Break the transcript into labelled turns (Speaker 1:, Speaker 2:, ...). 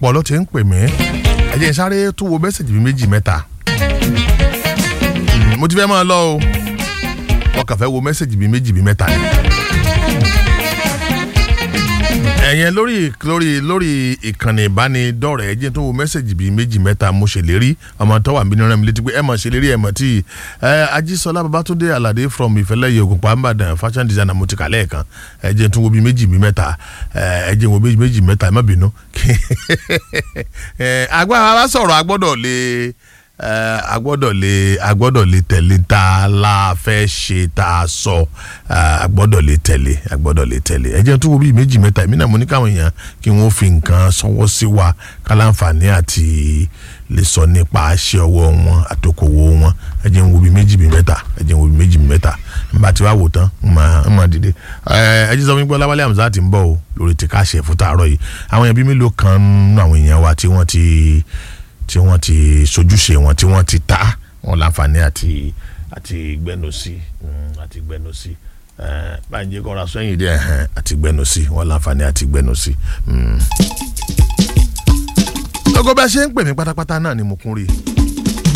Speaker 1: ọ̀pọ̀ ló ti ń pè mí ẹ jẹ́ n sáré tún wo mẹ́sàgì mi méjì mẹ́ta Mm, mo ti fẹ́ máa lọ o wọ́n kàn fẹ́ wo mẹ́sàgì mi méjì mi mẹ́ta ni ẹ̀yẹn lórí lórí lórí ìkànnì ìbánidọ́rẹ̀ẹ́ ẹ jẹ́ tó wo mẹ́sàgì bíi méjì mẹ́ta mo ṣèlérí ọmọ tó wà mí ní rẹ̀ mi létí pé ẹ mọ̀ ṣèlérí ẹ mọ̀ tí ẹ ajísọlá babatunde alade from ìfẹ́lẹ́yẹ ògùnpá mbàdàn fashion designer mo ti kà lẹ́ẹ̀kan ẹ jẹ́ tó wo bíi méjì bíi mẹ́ta ẹ jẹ́ wo bíi méjì mẹ́ta ẹ má bínú ẹ agbára wa sọ̀rọ̀ agbọ́dọ̀ lè ẹ agbọ́dọ̀ lè agbọ́dọ̀ lè tẹ̀lé tá a la fẹ́ ṣe tá a sọ ẹ, agbọ́dọ̀ lè tẹ̀lé agbọ́dọ̀ lè tẹ̀lé ẹ jẹ́ tó wo bíi méjì mẹ́ta èmi náà mo ní káwọn èèyàn kí wọ́n fi nǹkan sọwọ́ sí wa kálánfààní àti lè sọ nípa àṣẹ ọwọ́ wọn àtòkòwò wọn ẹ jẹ́ n wo bíi méjì bíi mẹ́ta ẹ jẹ́ n wo bíi méjì bíi mẹ́ta n bá ti wá wò tán n máa n máa dìde ẹ ẹ jí sọ fún mi pé ọláwálé àmúzá ti ń bọ̀ o lórí ti káṣẹ fún tààrọ̀ yìí àwọn èèyàn bíi mélòó kan nínú àwọn èèyàn wa tí wọ́n ti tí wọ́n ti sojúṣe wọn tí wọ́n ti ta wọn láǹfààní àti àti gbẹnu sí mm, àti gbẹnu sí ẹ báyìí jẹ́ kọ́ra sẹ́yìn dẹ́ ẹ̀hẹ́n àti gbẹnu sí wọn láǹfààní àti gbẹnu sí. mm. lọ́gọ́ bá ṣe ń pè mí pátápátá náà ni mo kún rí i